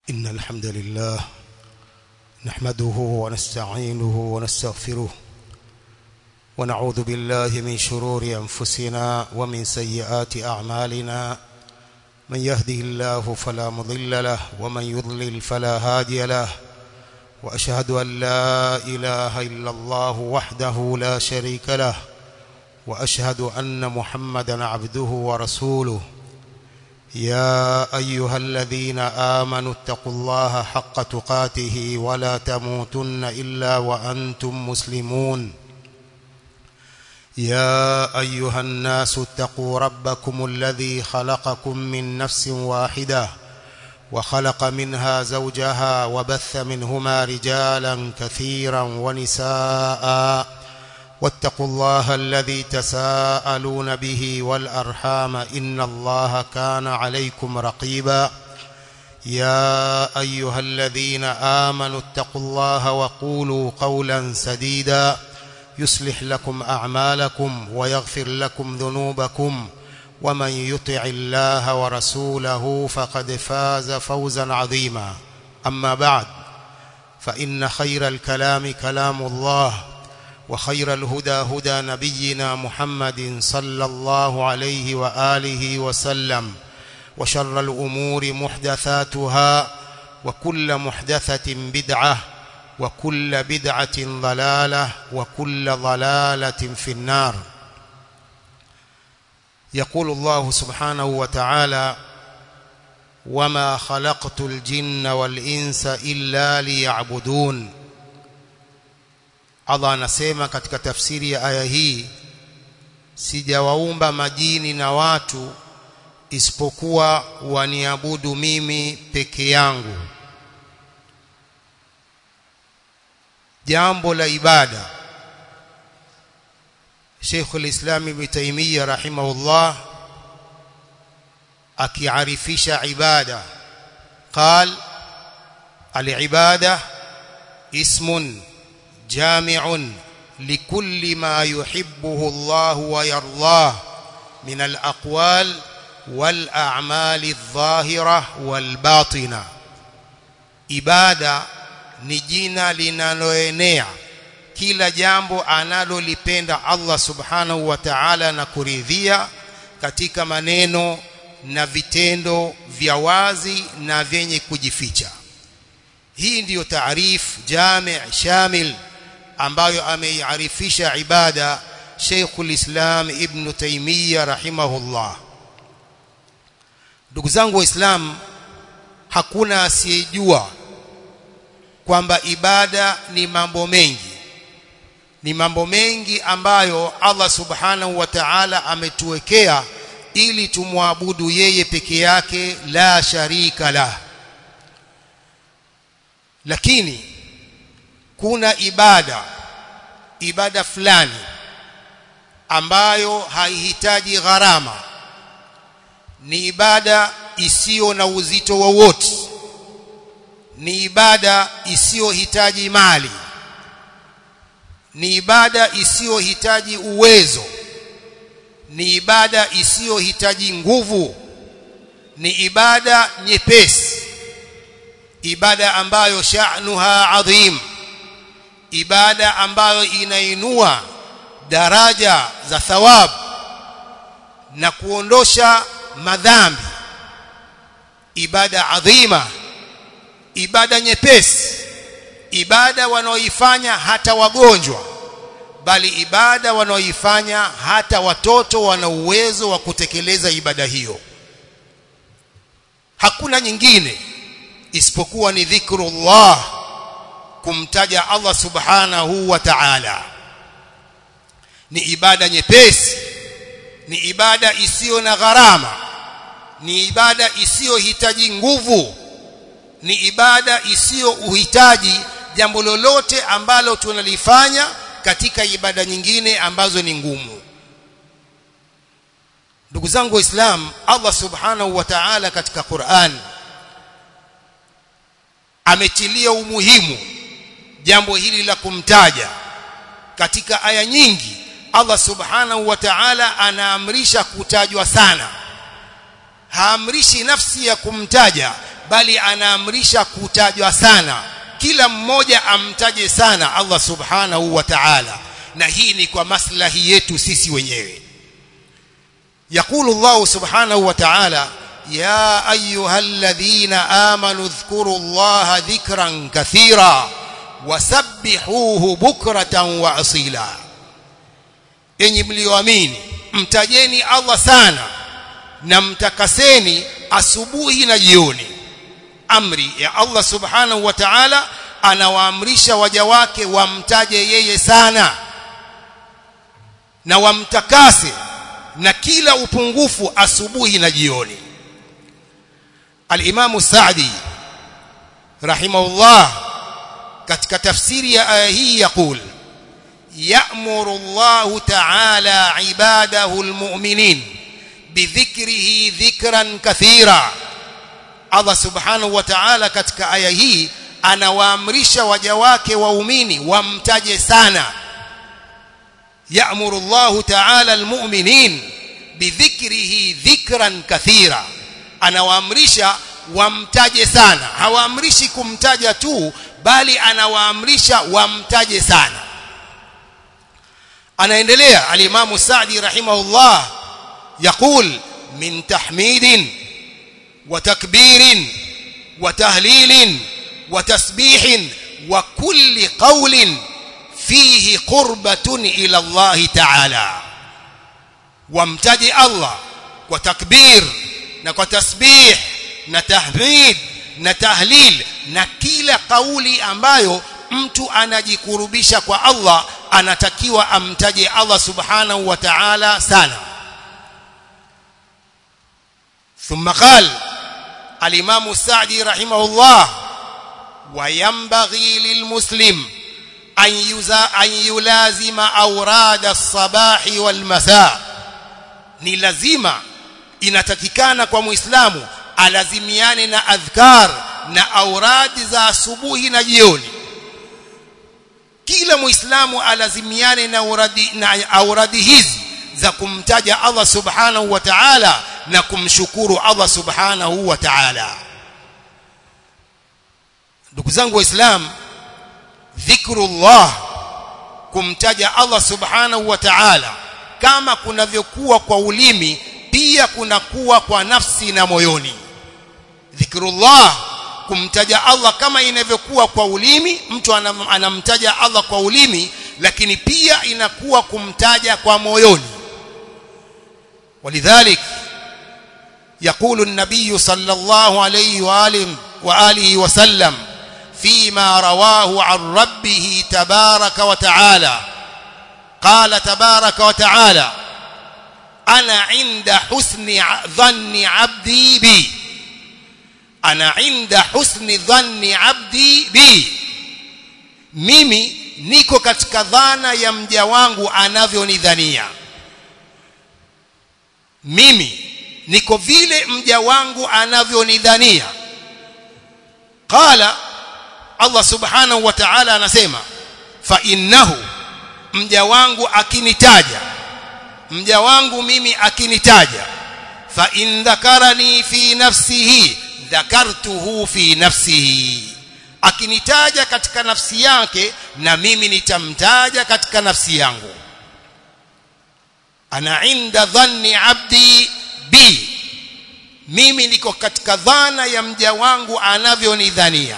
إن الحمد لله نحمده ونستعينه ونستغفره ونعوذ بالله من شرور أنفسنا ومن سيئات أعمالنا من يهده الله فلا مضل له ومن يضلل فلا هادي له وأشهد أن لا إله إلا الله وحده لا شريك له وأشهد أن محمدا عبده ورسوله يا أيها الذين آمنوا اتقوا الله حق تقاته ولا تموتن إلا وأنتم مسلمون يا أيها الناس اتقوا ربكم الذي خلقكم من نفس واحدة وخلق منها زوجها وبث منهما رجالا كثيرا ونساء واتقوا الله الذي تساءلون به والأرحام إن الله كان عليكم رقيبا يا أيها الذين آمنوا اتقوا الله وقولوا قولا سديدا يصلح لكم أعمالكم ويغفر لكم ذنوبكم ومن يطع الله ورسوله فقد فاز فوزا عظيما أما بعد فإن خير الكلام كلام الله وخير الهدى هدى نبينا محمد صلى الله عليه وآله وسلم وشر الأمور محدثاتها وكل محدثة بدعة وكل بدعة ضلالة وكل ضلالة في النار يقول الله سبحانه وتعالى وما خلقت الجن والإنس إلا ليعبدون Allah anasema katika tafsiri ya aya hii sijawaumba majini na watu isipokuwa waniabudu mimi peke yangu jambo la ibada Sheikh al-Islam Ibn Taymiyyah rahimahullah akiarifisha ibada قال العباده اسم جامع لكل ما يحبه الله ويرضاه من الأقوال والأعمال الظاهرة والباطنة ibada ni jina linaloenea kila jambo analolipenda Allah subhanahu wa ta'ala na kuridhia katika maneno na vitendo vya wazi na vyenye kujificha hii ndiyo taarif jami' shamil ambayo ameiarifisha ibada Sheikhul Islam Ibn Taymiyyah rahimahullah ndugu zangu waislamu hakuna asiyejua kwamba ibada ni mambo mengi ni mambo mengi ambayo Allah subhanahu wa ta'ala ametuwekea ili tumwabudu yeye peke yake la sharika la lakini kuna ibada ibada fulani ambayo haihitaji gharama ni ibada isiyo na uzito wowote ni ibada isiyohitaji mali ni ibada isiyohitaji uwezo ni ibada isiyohitaji nguvu ni ibada nyepesi ibada ambayo sha'nuha adhim ibada ambayo inainua daraja za thawab na kuondosha madhambi ibada adhima ibada nyepesi ibada wanaoifanya hata wagonjwa bali ibada wanaoifanya hata watoto wana uwezo wa kutekeleza ibada hiyo hakuna nyingine isipokuwa ni dhikrullah kumtaja Allah subhanahu wa ta'ala ni ibada nyepesi ni ibada isiyo na gharama ni ibada isiyohitaji nguvu ni ibada isiyo uhitaji jambo lolote ambalo tunalifanya katika ibada nyingine ambazo ni ngumu ndugu zangu waislamu Allah subhanahu wa ta'ala katika Qur'an ametilia umuhimu jambo hili la kumtaja katika aya nyingi Allah subhanahu wa ta'ala anaamrisha kutajwa sana haamrishi nafsi ya kumtaja bali anaamrisha kutajwa sana kila mmoja amtaje sana Allah subhanahu wa ta'ala na hii ni kwa maslahi yetu sisi wenyewe يقول الله سبحانه وتعالى يا ايها الذين امنوا اذكروا الله ذكرا كثيرا وسبحوه بكره واصيلا enyi mlioamini mtajeni Allah sana na mtakaseni asubuhi na jioni amri ya Allah subhanahu wa ta'ala anawaamrisha waja wake wamtaje yeye sana na wamtakase na kila upungufu asubuhi na jioni al-Imam Sa'di rahimahullah katika tafsiri ya aya hii yakul ya'muru Allah ta'ala ibadahu al-mu'minin bidhikrihi dhikran kathira Allah subhanahu wa ta'ala katika aya hii anawaamrisha waja wake waumini wamtaje sana يأمر الله تعالى المؤمنين بذكره ذكرا كثيرا anawaamrisha wamtaje sana hawaamrishi kumtaja tu bali anawaamrisha wamtaje sana anaendelea alimamu Saadi rahimahullah يقول من تحميد وتكبير وتهليل وتسبيح وكل قول فيه قربة إلى الله تعالى وامتدي الله وتكبير وتسبيح نتحميد نتهليل na kila kauli ambayo mtu anajikurubisha kwa Allah anatakiwa amtaje Allah subhanahu wa ta'ala sana ثم قال الإمام السعدي رحمه الله وينبغي للمسلم أن, يزا أن يلازم أوراد الصباح والمساء ni lazima inatakikana kwa muislamu alazimiane na adhkar na auradi za asubuhi na jioni kila muislamu alazimiane na auradi, na auradi hizi za kumtaja Allah subhanahu wa ta'ala na kumshukuru Allah subhanahu wa ta'ala ndugu zangu waislamu dhikrullah kumtaja Allah subhanahu wa ta'ala kama kunavyokuwa kwa ulimi pia kunakuwa kwa nafsi na moyoni dhikrullah kumtaja Allah kama inavyokuwa kwa ulimi mtu anam, anamtaja Allah kwa ulimi lakini pia inakuwa kumtaja kwa moyoni ولذلك يقول النبي صلى الله عليه وآله, وآله وسلم فيما رواه عن ربه تبارك وتعالى قال تبارك وتعالى أنا عند حسن ظن عبدي بي أنا عند حسن ظن عبدي بي mimi niko katika dhana ya mja wangu anavyonidhania mimi niko vile mja wangu anavyonidhania qala Allah subhanahu wa ta'ala anasema fa innahu mja wangu akinitaja mja wangu mimi akinitaja fa in dhakarani fi nafsihi dhakartuhu fi nafsihi akinitaja katika nafsi yake na mimi nitamtaja katika nafsi yangu ana inda dhanni abdi bi mimi niko katika dhana ya mja wangu anavyonidhania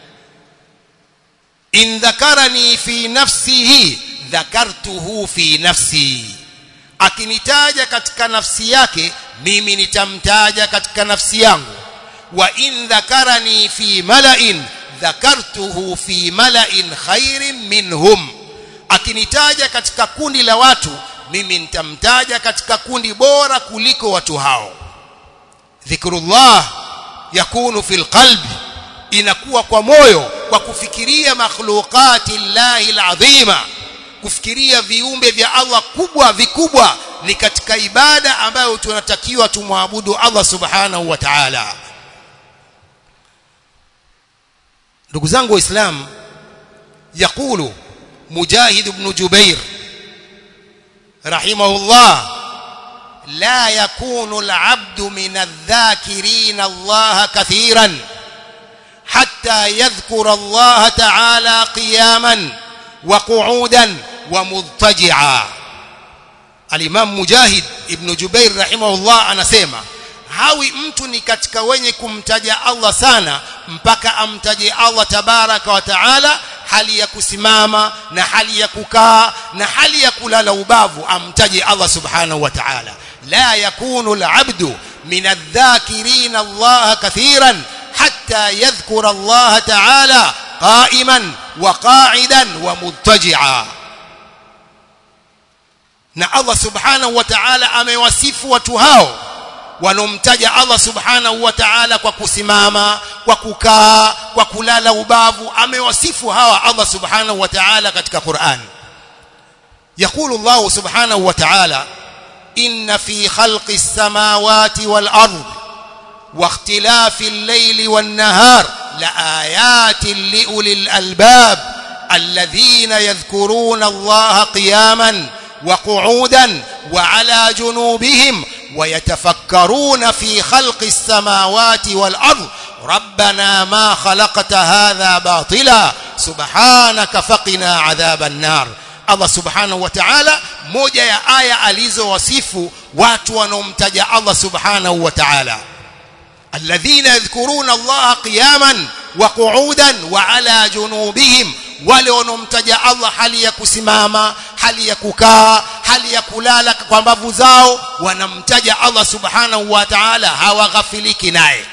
in dhakarani fi nafsihi dhakartuhu fi nafsi akinitaja katika nafsi yake mimi nitamtaja katika nafsi yangu wa in dhakarani fi mala'in dhakartuhu fi mala'in khairin minhum akinitaja katika kundi la watu mimi nitamtaja katika kundi bora kuliko watu hao dhikrullah yakunu fil qalbi inakuwa kwa moyo kwa kufikiria makhluqati llahi alazima kufikiria viumbe vya Allah kubwa vikubwa ni katika ibada ambayo tunatakiwa tumwabudu Allah subhanahu wa ta'ala ndugu zangu waislamu yakulu mujahid ibn jubair rahimahullah la yakunu al-abdu min adh-dhakirin Allah kathiran حتى يذكر الله تعالى قياما وقعودا ومضطجعا الامام مجاهد ابن جبير رحمه الله anasema hawi mtu ni katika wenye kumtaja Allah sana mpaka amtaje Allah tabaraka wa taala hali ya kusimama na hali ya kukaa na hali ya kulala ubavu amtaje Allah subhanahu wa ta'ala la yakunu al-abdu min adh-dhakirin Allah kathiran hatta yadhkura Allah ta'ala qa'iman wa qa'idan wa muttaji'a na Allah subhanahu wa ta'ala amewasifu watu hao wanomtaja Allah subhanahu wa ta'ala kwa kusimama kwa kukaa kwa kulala ubavu amewasifu hawa Allah subhanahu wa ta'ala katika Qur'an يقول الله سبحانه وتعالى إن في خلق السماوات والأرض واختلاف الليل والنهار لآيات لأولي الألباب الذين يذكرون الله قياما وقعودا وعلى جنوبهم ويتفكرون في خلق السماوات والأرض ربنا ما خلقت هذا باطلا سبحانك فقنا عذاب النار Allah subhanahu wa ta'ala moja ya aya alizowasifu watu wanaomtaja Allah subhanahu wa ta'ala alladhina yadhkuruna Allah qiyaman wa qu'udan wa ala junubihim wale wanaomtaja Allah hali ya kusimama hali ya kukaa hali ya kulala kwa mbavu zao wanamtaja Allah subhanahu wa ta'ala hawaghafiliki naye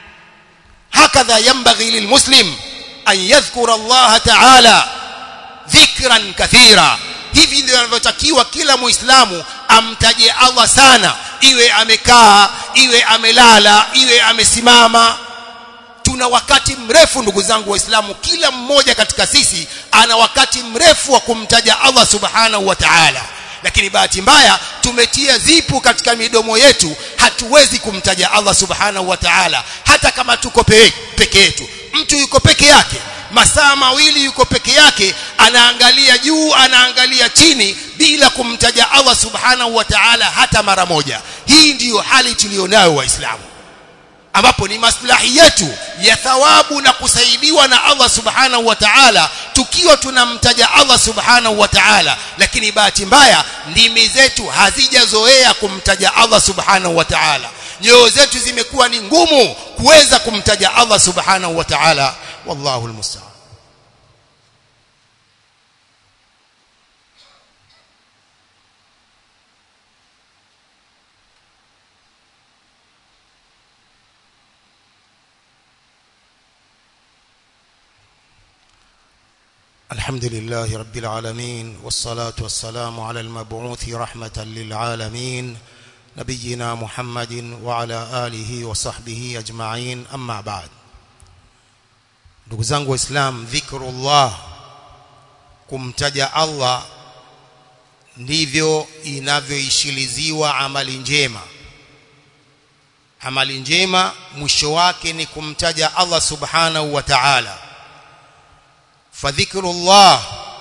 hakadha yanbaghi lilmuslim an yadhkura Allah ta'ala dhikran kathira hivi ndio inavyotakiwa kila muislamu amtaje Allah sana iwe amekaa iwe amelala iwe amesimama tuna wakati mrefu ndugu zangu waislamu kila mmoja katika sisi ana wakati mrefu wa kumtaja Allah subhanahu wa ta'ala lakini bahati mbaya tumetia zipu katika midomo yetu hatuwezi kumtaja Allah subhanahu wa ta'ala hata kama tuko peke yetu mtu yuko peke yake masaa mawili yuko peke yake anaangalia juu anaangalia chini bila kumtaja Allah subhanahu wa ta'ala hata mara moja hii ndiyo hali tulionayo waislamu ambapo ni maslahi yetu ya thawabu na kusaidiwa na Allah subhanahu wa ta'ala tukiwa tunamtaja Allah subhanahu wa ta'ala lakini bahati mbaya ndimi zetu hazijazoea kumtaja Allah subhanahu wa ta'ala nyoyo zetu zimekuwa ni ngumu kuweza kumtaja Allah subhanahu wa ta'ala wallahu almusta'an الحمد لله رب العالمين والصلاة والسلام على المبعوث رحمة للعالمين نبينا محمد وعلى آله وصحبه أجمعين أما بعد ndugu zangu waislam dhikrullah kumtaja Allah ndivyo inavyoishiliziwa amali njema amali njema mwisho wake ni kumtaja Allah subhanahu wa ta'ala fadhikrullah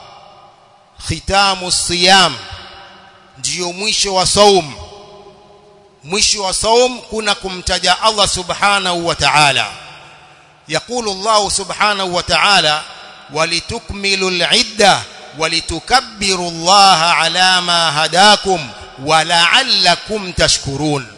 khitamu siyam ndio mwisho wa saum mwisho wa saum kuna kumtaja Allah subhanahu wa ta'ala يقول الله سبحانه وتعالى ولتكملوا العدة ولتكبروا الله على ما هداكم ولعلكم تشكرون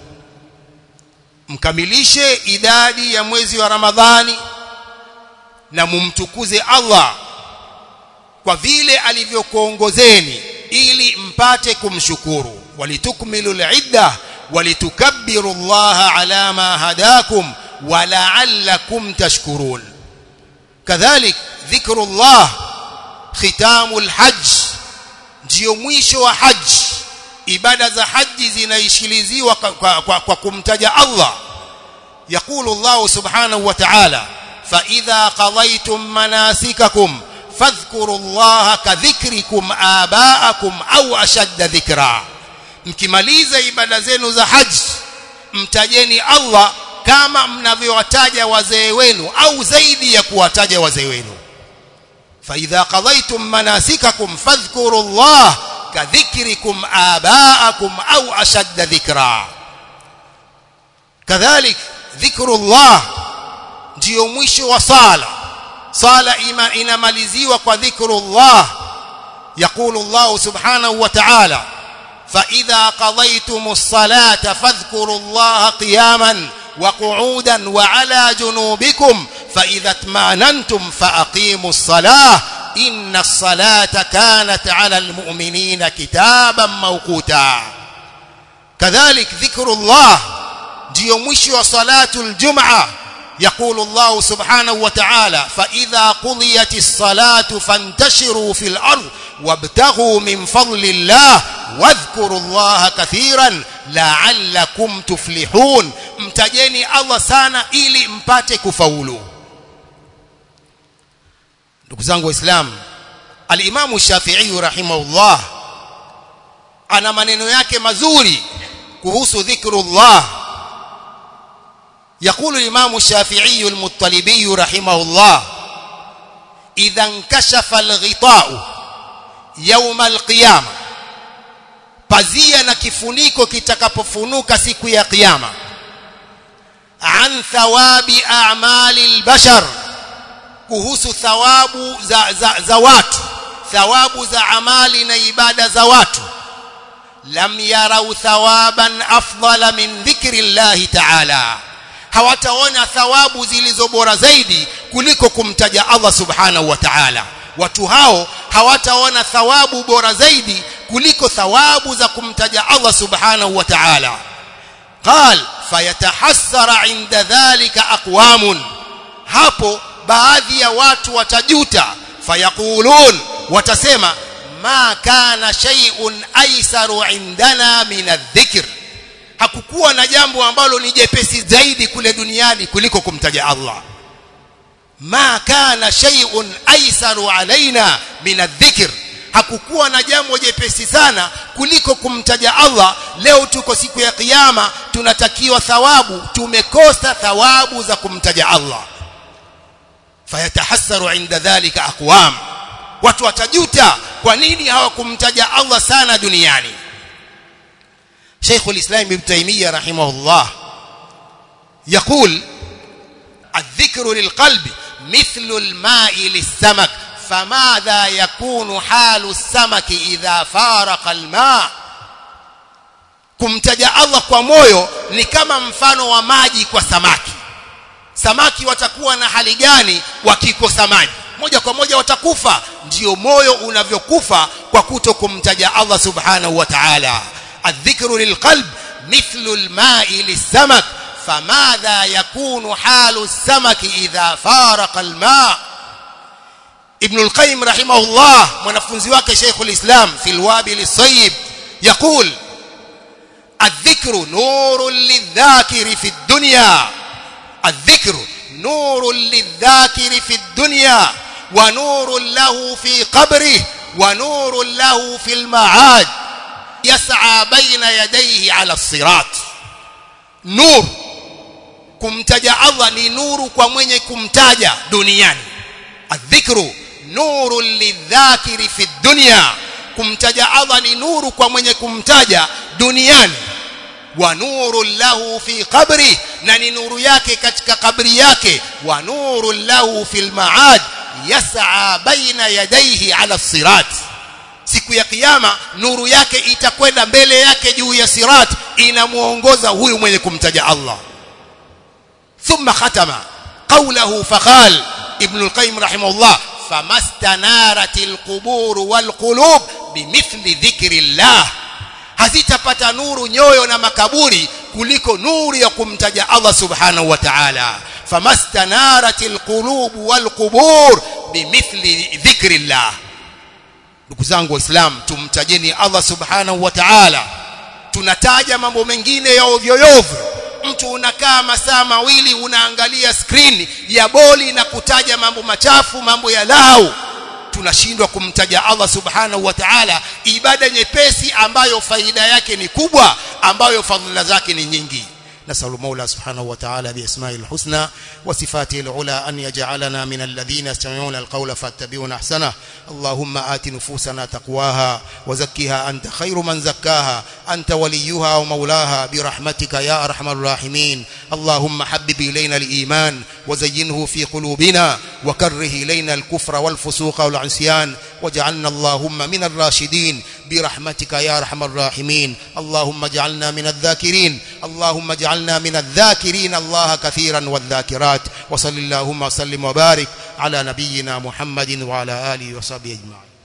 mkamilishe idadi ya mwezi wa Ramadhani na mumtukuze Allah kwa vile alivyokuongozeni ili mpate kumshukuru walitukmilu al-idda walitukabbiru Allah ala ma hadakum ولعلكم تشكرون كذلك ذكر الله ختام الحج ndio mwisho wa haji ibada za haji zinaishiliziwa kwa, kwa, kwa, kwa kumtaja Allah يقول الله سبحانه وتعالى فإذا قضيتم مناسككم فاذكروا الله كذكركم آباءكم أو أشد ذكرا mkimaliza ibada zenu za haji mtajeni Allah kama mnavyowataja wazee wenu au zaidi ya kuwataja wazee wenu فإذا قضيتم مناسككم فاذكروا الله كذكركم آباءكم أو أشد ذكرا كذلك ذكر الله ndiyo mwisho wa sala sala ima inamaliziwa kwa dhikrullah يقول الله سبحانه وتعالى فإذا قضيتم الصلاة فاذكروا الله قياما وقعودا وعلى جنوبكم فإذا اطمأننتم فأقيموا الصلاة إن الصلاة كانت على المؤمنين كتابا موقوتا كذلك ذكر الله ndio mwisho wa salatu aljum'a يقول الله سبحانه وتعالى فإذا قضيت الصلاة فانتشروا في الأرض وابتغوا من فضل الله واذكروا الله كثيرا لعلكم تفلحون mtajeni Allah sana ili mpate kufaulu ndugu zangu waislamu al-Imam Shafi'i rahimahullah ana maneno yake mazuri kuhusu dhikrullah يقول الإمام الشافعي المطلبي رحمه الله إذا انكشف الغطاء يوم القيامة pazia na kifuniko kitakapofunuka siku ya kiyama an thawabi a'mali albashar kuhusu thawabu za, za, za watu thawabu za amali na ibada za watu lam yarau thawaban afdala min dhikri llahi ta'ala hawataona thawabu zilizo bora zaidi kuliko kumtaja Allah subhanahu wa ta'ala watu hao hawataona thawabu bora zaidi kuliko thawabu za kumtaja Allah subhanahu wa ta'ala qal fayatahassara inda dhalika aqwamun hapo baadhi ya watu watajuta fayaqulun watasema ma kana shay'un aisaru indana min adh-dhikr hakukuwa na jambo ambalo ni jepesi zaidi kule duniani kuliko kumtaja Allah ma kana shay'un aisaru alaina min adh-dhikr hakukuwa na jambo jepesi sana kuliko kumtaja Allah leo tuko siku ya kiyama tunatakiwa thawabu tumekosa thawabu za kumtaja Allah fayatahassaru inda dhalika aqwam watu watajuta kwa nini hawakumtaja Allah sana duniani شيخ الإسلام ابن تيمية رحمه الله يقول الذكر للقلب مثل الماء للسمك فماذا يكون حال السمك إذا فارق الماء kumtaja Allah kwa moyo ni kama mfano wa maji kwa samaki samaki watakuwa na hali gani wakikosa maji moja kwa moja watakufa ndio moyo unavyokufa kwa kuto kumtaja Allah subhanahu wa ta'ala الذكر للقلب مثل الماء للسمك فماذا يكون حال السمك إذا فارق الماء ابن القيم رحمه الله mwanafunzi wake Sheikh الإسلام في الوابل الصيب يقول الذكر نور للذاكر في الدنيا الذكر نور للذاكر في الدنيا ونور له في قبره ونور له في المعاد يسعى بين يديه على الصراط نور kumtaja Allah ni nuru kwa mwenye kumtaja duniani adhikru nuru lidhakiri fi dunya kumtaja Allah ni nuru kwa mwenye kumtaja duniani wa nuru lahu fi qabri na ni nuru yake katika kabri yake wa nuru lahu fil maad yas'a baina yadayhi ala sirat siku ya kiyama nuru yake itakwenda mbele yake juu ya sirat inamuongoza huyu mwenye kumtaja Allah thumma khatama qawluhu faqal ibn al-qayyim rahimahullah famastanarat al-qubur wal-qulub bimithli dhikrillah hazitapata nuru nyoyo na makaburi kuliko nuru ya kumtaja Allah subhanahu wa ta'ala famastanarat al-qulub wal-qubur bimithli dhikrillah ndugu zangu waislamu tumtajeni Allah subhanahu wa ta'ala tunataja mambo mengine ya ovyo ovyo mtu unakaa masaa mawili unaangalia screen ya boli na kutaja mambo machafu mambo ya lau tunashindwa kumtaja Allah subhanahu wa ta'ala ibada nyepesi ambayo faida yake ni kubwa ambayo fadhila zake ni nyingi نسأل المولى سبحانه وتعالى بأسمائه الحسنى وصفاته العلى أن يجعلنا من الذين يستمعون القول فاتبعون أحسنه اللهم آت نفوسنا تقواها وزكها أنت خير من زكاها أنت وليها ومولاها برحمتك يا أرحم الراحمين اللهم حبب إلينا الإيمان وزينه في قلوبنا وكره إلينا الكفر والفسوق والعصيان واجعلنا اللهم من الراشدين برحمتك يا ارحم الراحمين اللهم اجعلنا من الذاكرين اللهم اجعلنا من الذاكرين الله كثيرا والذاكرات وصل اللهم وسلم وبارك على نبينا محمد وعلى اله وصحبه اجمعين